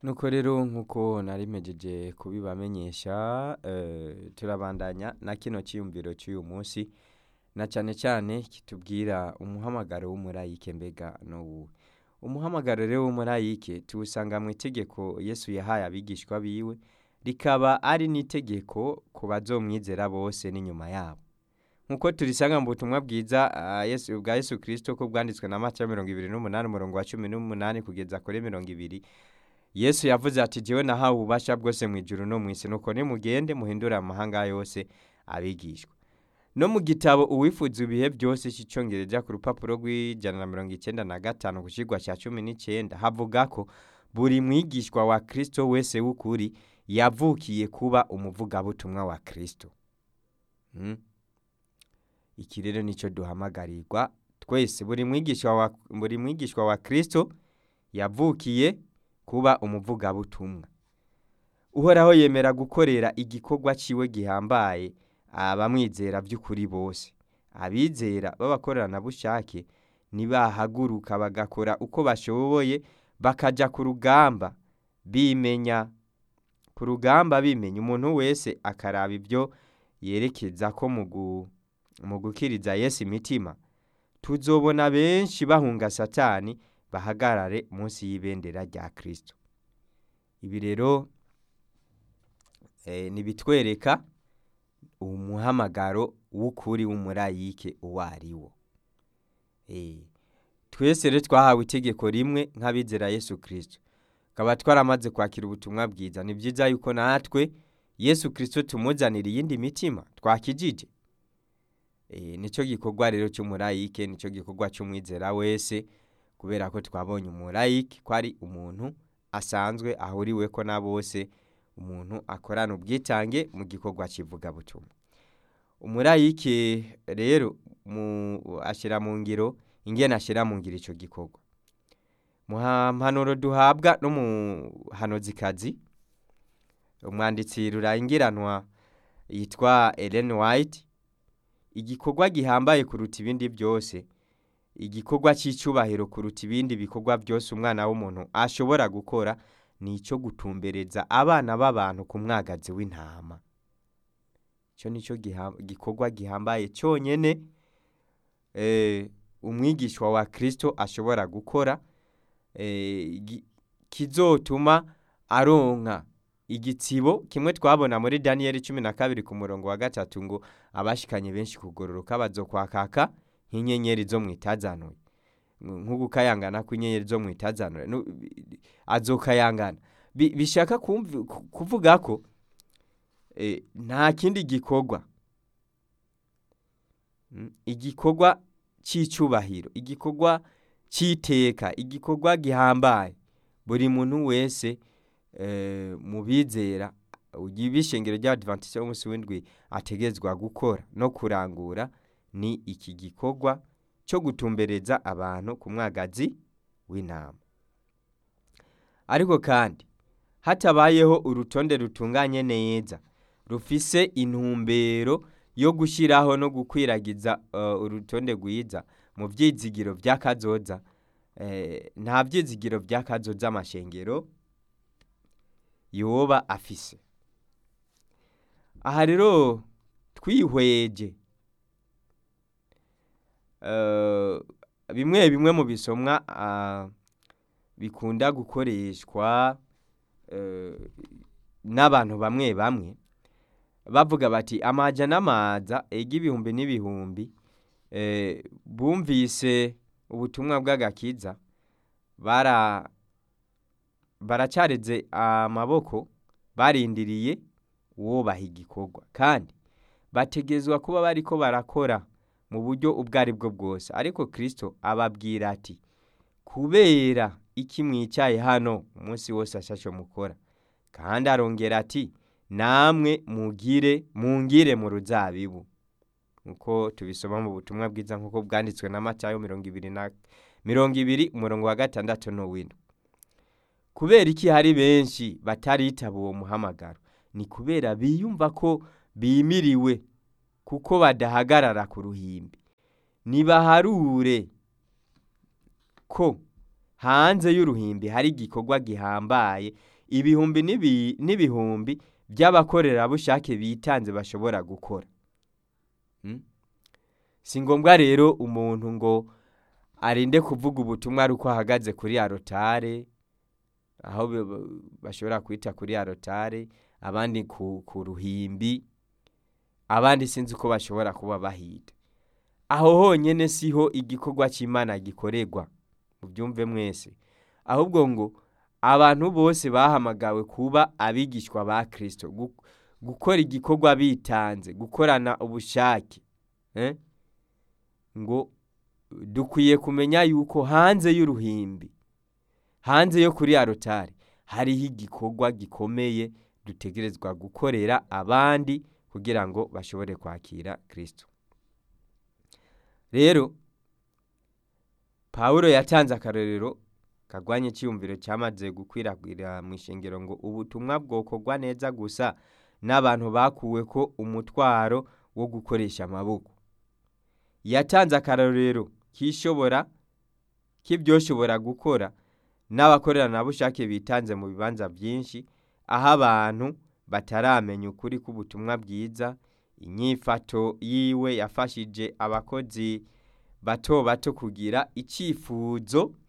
nuko rero nk'uko narimejeje kubibamenyesha eh, turabandanya na kino cyiyumviro cy'uyu munsi na cyane cyane kitubwira umuhamagaro w'umurayike mbega n'uwuhe umuhamagaro rero w'umurayike tuwusanga mu itegeko yesu yahaye abigishwa biwe rikaba ari n'itegeko ku bazomwizera bose n'inyuma yabo nk'uko turisanga mu butumwa bwiza ah, Yesu- bwa yesu kirisito ko bwanditswe na mata mirongo ibiri n'umunani umurongo wa cumi n'umunani kugeza kuri mirongo ibiri yesu yavuze ati jyewe nahawe ububasha bwose mu ijuru no mu isi nuko nimugende muhindure amahanga yose abigishwa no mu gitabo uwifuza ibihe byose cy'icyongereza ku rupapuro rw'ijana na mirongo icyenda na gatanu ku kigwa cya cumi n'icyenda havuga ko buri mwigishwa wa kirisito wese w'ukuri yavukiye kuba umuvugabutumwa wa kirisito Mm. iki rero nicyo duhamagarirwa twese buri mwigishwa wa, buri mwigishwa wa kirisito yavukiye kuba umuvugabutumwa uhoraho yemera gukorera igikorwa ciwe gihambaye abamwizera by'ukuri bose abizera b'abakoranabushake nibahaguruka bagakora uko bashoboye bakaja ku rugamba bimenya ku rugamba bimenya umuntu wese akaraba ibyo yerekeza ko mu gu- mu gukiriza yesu imitima tuzobona benshi bahunga satani bahagarare munsi y'ibendera rya kirisito ibi rero eh, nibitwereka umuhamagaro w'ukuri w'umurayike uwo ari wo Eh, twese rero twahawe itegeko rimwe nk'abizera yesu kirisito tukaba twaramaze kwakira ubutumwa bwiza ni byiza yuko natwe yesu kirisito tumuzanira iyindi mitima twakijije Eh, nicyo gikorwa rero cy'umurayike nicyo gikorwa cy'umwizera wese kubera ko twabonye umurayike ko ari umuntu asanzwe ahuriwe ko na bose umuntu akorana ubwitange mu gikorwa cy'ivugabutumwa umurayike rero mu- ashyira mu ngiro ingene ashyira mu ngiro icyo gikorwa mu ha- mpanuro duhabwa n'umuhanuzikazi umwanditsi rurangiranwa yitwa Ellen White igikorwa gihambaye kuruta ibindi byose igikorwa cy'icyubahiro kuruta ibindi bikorwa byose umwana w'umuntu ashobora gukora ni icyo gutumbereza abana b'abantu ku mwagazi w'intama icyo ni cyo giha- gikorwa gihambaye cyonyine eh, umwigishwa wa kirisito ashobora gukora eh, gi- kizotuma aronka igitsibo kimwe twabona muri daniyeli cumi na kabiri ku murongo wa gatatu ngo abashikanye benshi kugororoka bazokwakaka nk'inyenyeri zo mu itazanuye nk'ugukayangana kw'inyenyeri zo mu itazanuye Nu- azokayangana Bi- bishaka kumvi- ku- kuvuga ko eh, nta kindi gikorwa Mm, igikorwa cy'icyubahiro igikorwa cy'iteka igikorwa gihambaye buri muntu wese eh, mu bizera ibishengero ry'abadivantisite b'umunsi w'indwi ategetswa gukora no kurangura ni iki gikorwa cyo gutumbereza abantu ku mwagazi w'intama ariko kandi hatabayeho urutonde rutunganye neza rufise intumbero yo gushyiraho no gukwiragiza eh, urutonde rwiza mu byizigiro by'akazoza eh, nta byizigiro by'akazoza amashengero yoba afise aha rero twihweje eh, bimwe bimwe mu bisomwa ah, bikunda gukoreshwa eh, n'abantu bamwe bamwe bavuga bati amaja n'amaza ega ibihumbi n'ibihumbi eh, bumvise ubutumwa bw'agakiza bara baracareze amaboko barindiriye uwobaha igikorwa kandi bategezwa kuba bariko barakora mu buryo ubwo ari bwo bwose ariko kirisito ababwira ati kubera iki mwicaye hano umunsi wose ashashe mukora kandi arongera ati namwe mugire mungire mu ruzabibu nkuko tubisoma mu butumwa bwiza nkuko bwanditswe na matayo mirongo ibiri na mirongo ibiri umurongo wa gatandatu n'uw'indwi kubera iki hari benshi bataritaba uwo muhamagaro ni kubera biyumva ko bimiriwe kuko badahagarara ku ruhimbi nibaharure ko hanze y'uruhimbi hari igikorwa gihambaye ibihumbi n'ibi- n'ibihumbi by'abakorerabushake bitanze bashobora gukora Mm? si ngombwa rero umuntu ngo arinde kuvuga ubutumwa ari uko ahagaze kuri arotare aho be- be- bashobora kwita kuri arotare abandi ku, ku ruhimbi abandi sinzi uko bashobora kuba bahita aho honyene siho igikorwa cy'imana gikorerwa mubyumve mwese ahubwo ngo abantu bose bahamagawe kuba abigishwa ba kristo gu- gukora igikorwa bitanze gukorana ubushake eh? ngo dukwiye kumenya yuko hanze y'uruhimbi hanze yo kuri arotari hariho igikorwa gikomeye dutegerezwa gukorera abandi kugira ngo bashobore kwakira kristo rero pawulo yatanze akarorero kagwanye icyiyumviro cyamaze gukwirakwira mu ishingiro ngo ubutumwa bwokorwa neza gusa n'abantu bakuwe ko umutwaro wo gukoresha amaboko yatanze akarorero k'ishobora k'ibyoshobora gukora n'abakoreranabushake bitanze mu bibanza byinshi aho abantu bataramenya ukuri k'ubutumwa bwiza inyifato yiwe yafashije abakozi bato bato kugira icyifuzo